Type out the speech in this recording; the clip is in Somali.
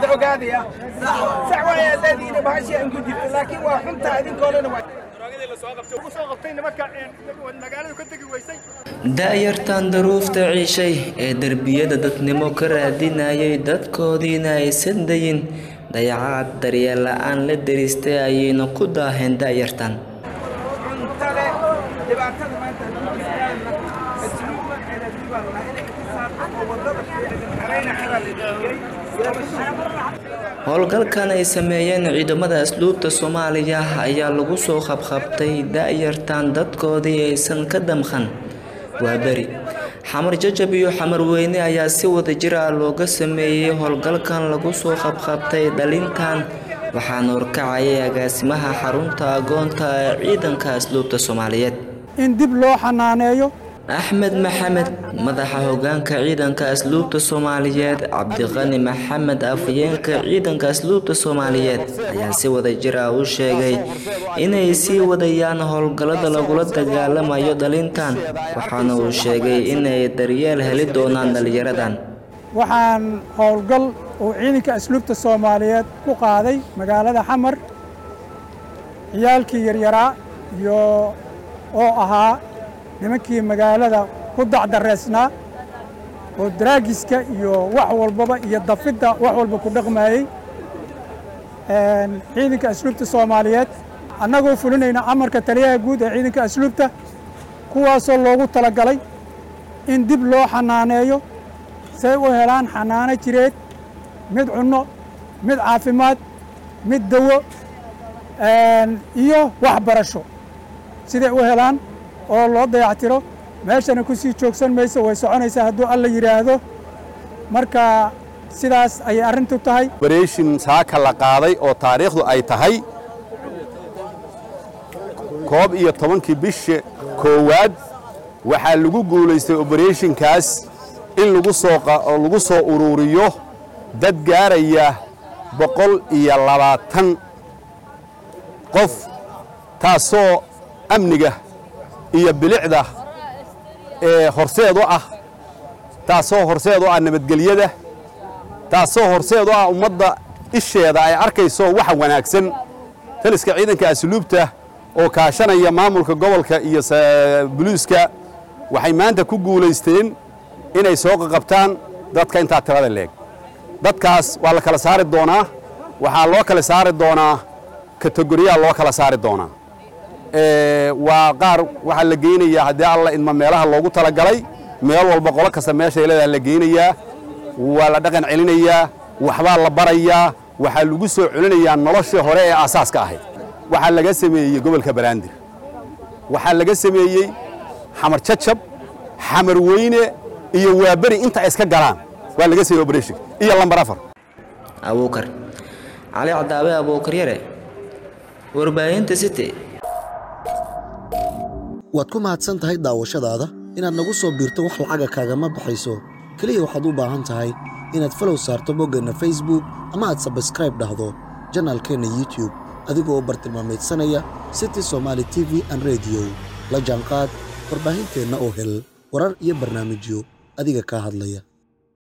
ogaadaya sax waaya leediina bahashi aan ku jirto laakiin waa xunta idinkoolana waa da'yartan daruufta ciishay ee derbiyada dadnimo ka raadinayay dadkoodiina aysan dayin dayacaad daryeel la'aan la deristay ayayna ku daaheen da'yartan cuntale dhibaatada maanta nagu jirtaana asluuba xeeladi baa la dhahaa in ixtisaab oo wadada xerayna xebaa la dhigay howlgalkan ay sameeyeen ciidamada asluubta soomaaliya ayaa lagu soo qabqabtay da'yartan dadkoodii aysan ka damqan waa beri xamar jajab iyo xamar weyne ayaa si wada jir ah looga sameeyey howlgalkan lagu soo qabqabtay dhalintan waxaana horkacayay agaasimaha xarunta agoonta ee ciidanka asluubta soomaaliyeed in dib loo xanaaneeyo axmed maxamed madaxa hogaanka ciidanka asluubta soomaaliyeed cabdiqani maxamed afhayeenka ciidanka asluubta soomaaliyeed ayaa si wada jir ah u sheegay inay sii wadayaan howlgallada lagula dagaalamayo dhalintan waxaana uu sheegay inay daryeel heli doonaan dhalinyaradan waxaan howlgal uu ciidanka asluubta soomaaliyeed ku qaaday magaalada xamar ciyaalkii yaryaraa iyo oo ahaa nimankii magaalada ku dacdareysnaa oo daraagiska iyo wax walbaba iyo dafidda wax walba ku dhaqmayey ciidanka asluubta soomaaliyeed annagoo fulinayna amarka taliyaha guud ee ciidanka asluubta kuwaasoo loogu talagalay in dib loo xanaaneeyo say u helaan xanaano jireed mid cunno mid caafimaad mid dawo iyo waxbarasho siday u helaan oo loo dayactiro meeshana ku sii joogsan mayso way soconaysaa hadduu alla yidhaahdo marka sidaas ayay arrintu tahay obereshin saaka la qaaday oo taariikhdu ay tahay koob iyo tobankii bisha koowaad waxaa lagu guulaystay obereshinkaas in lagu soo lagu soo ururiyo dad gaaraya boqol iyo labaatan qof taasoo amniga iyo bilicda ee horseed u ah taasoo horseed u ah nabadgelyada taasoo horseed u ah ummadda isheeda ay arkayso waxa wanaagsan taliska ciidanka asluubta oo kaashanaya maamulka gobolka iyo buluuska waxay maanta ku guulaysteen inay soo qaqabtaan dadka intaa tirada leeg dadkaas waa la kala saari doonaa waxaa loo kala saari doonaa kategoriyaa loo kala saari doonaa waa qaar waxaa la geynayaa haddii alla idma meelaha loogu talagalay meel walba qolo kasta meeshay leedaha la geynayaa waa la dhaqan celinayaa waxbaa la barayaa waxaa lagu soo celinayaa noloshii hore ee aasaaska ahayd waxaa laga sameeyey gobolka baraandir waxaa laga sameeyey xamar jajab xamar weyne iyo waaberi inta iska galaan waa laga sameeyey operation iyo lambar afar abuukar cali cadaabe abuukar yare warbaahinta city waad ku mahadsan tahay daawashadaada inaad nagu soo biirto wax lacaga kaagama baxayso keliya waxaad u baahan tahay inaad falow saarto boggeenna facebook ama aad sabskraib dhahdo janaalkeenna youtube adigoo bartilmaamaydsanaya city somaali t v an rediyo la jaanqaad warbaahinteenna oo hel warar iyo barnaamijyo adiga kaa hadlaya